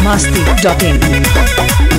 masti.in.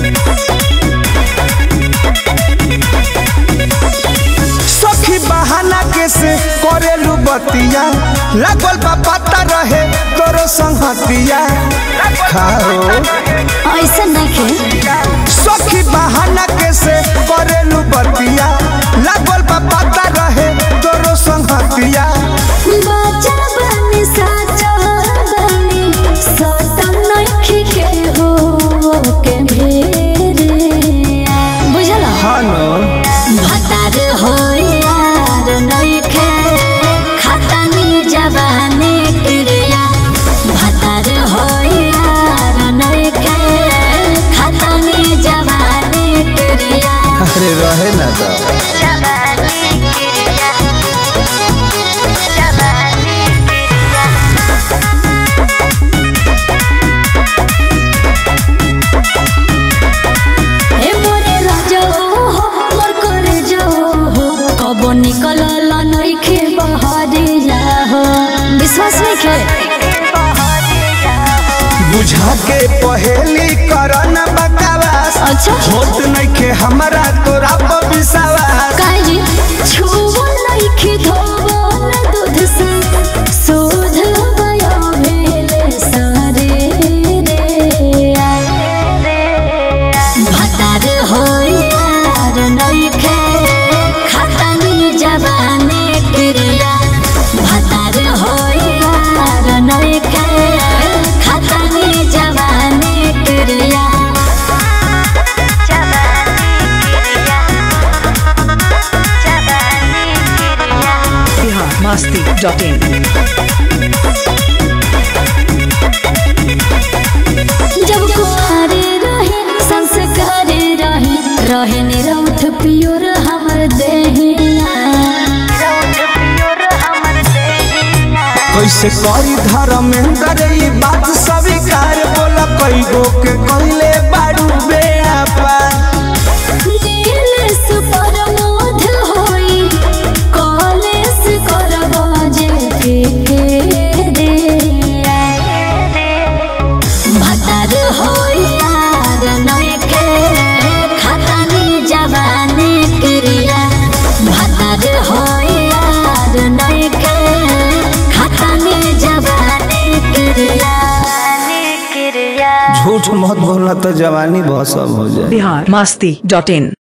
सखी बहाना के से करेलू बतिया लागल बा पता रहे तोरो संगतिया खाओ ऐसा नहीं सखी बहाना के से करेलू बतिया लागल बा पता रहे तोरो संगतिया बाजा बनी साजा बनी सतम नखी के हो के भेरे बुझल हानो भतार हो यार नइखे खतनी जवानी क्रिया भतार हो यार नइखे खतनी जवानी क्रिया अरे रहे ना तो जवानी क्रिया जवानी ए मोरे राजो हो मोर करे जो हो कबो निकलल नइखे बहरिया हो विश्वास नइखे बुझा के पहेली करन बकवास अच्छा होत नइखे हमरा तोरा पर विश्वास काहे जी छुबो नइखे धोबो न दूध से शोध भयो भेले सारे रे भतार हो यार नइखे खतनी जवानी क्रिया भतार हो यार नइखे खतनी जवानी क्रिया Bihar masti.in. जब कुआरे रहे संस्कार रहे रहे निरौठ पियोर हमर देहिया कैसे करी धर्मेंद्र ई बात स्वीकार बोला कई गो के कहले बाड़ू बेड़ा पार नील सुपर मोध होई कॉलेज करबो जे के दे भतार होई यार नइखे खतनी जवानी क्रिया भतार होई यार नइखे खतनी जवानी क्रिया क्रिया झूठ मत बोलना तो जवानी बहुत सब हो जाए Bihar masti.in.